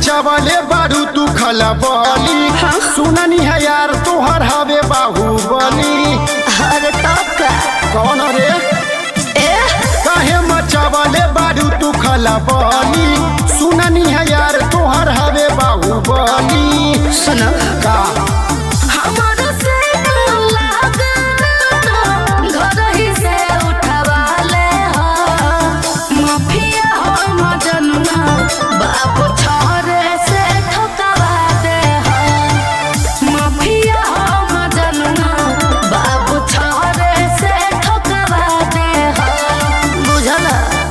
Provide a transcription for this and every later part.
मचावले बारू तू खलबली सुननी है यार तोहर हवे बाहुबली अरे तब का कौन रे ए काहे मचावले बारू तू खलबली सुननी है यार तोहर हवे बाहुबली सुनो का हमर से लागना घर ही से उठवाले हो माफिया हो मजनुआ बाप छोरे से ठोकवा दे हो माफिया हो मजनुआ बाप छोरे से ठोकवा दे हो बुझला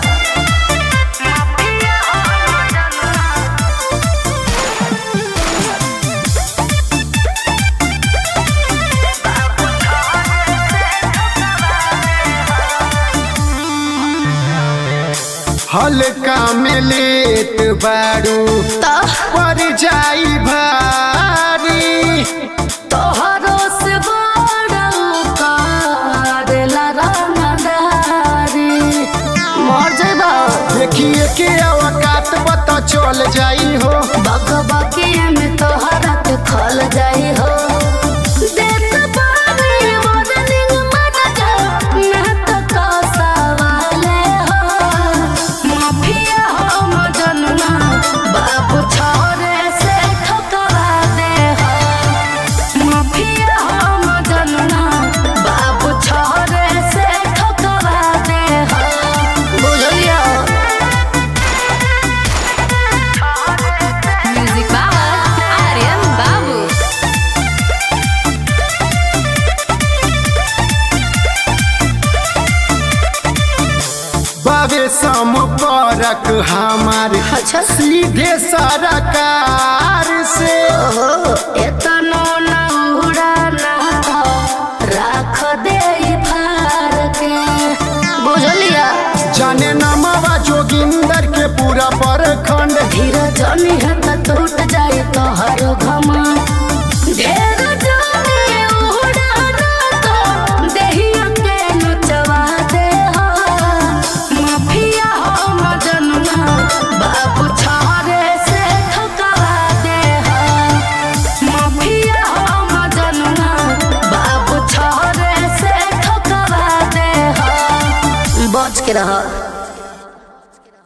माफिया हो मजनुआ हल्का में लेत बारू तो पर जाई भारी तोहरो से बड़ा कारेला रंगदारी मर जेबा देखिए के अवकात बता चल जाई हो बक बकी में तोहरा के खल जाई हो देख पानी मॉडलिंग मत जा मैं तो कसावाले हो माफिया हो मजनुआ बाबू छोरे से ठोकवा दे हो माफिया हो मजनुआ बाबू छोरे से ठोकवा दे हो बुझलिया Music Power Aryan Babu. बाबे संपर्क हमार अच्छा सीधे सरकार से एतनो ना उड़ाना हो राख दे ई फार के बुझलिया जाने नमवा जोगिंदर के पूरा परखंड धीरज जनी है त टूट जाए तो हर घमा ढेर जाने उड़ाना तो देहिया के नचवा दे हो माफिया हो मजनुआ बाबू छारे से ठोकवा दे हो माफिया हो मजनुआ बाबू छारे से ठोकवा दे हो बच के रह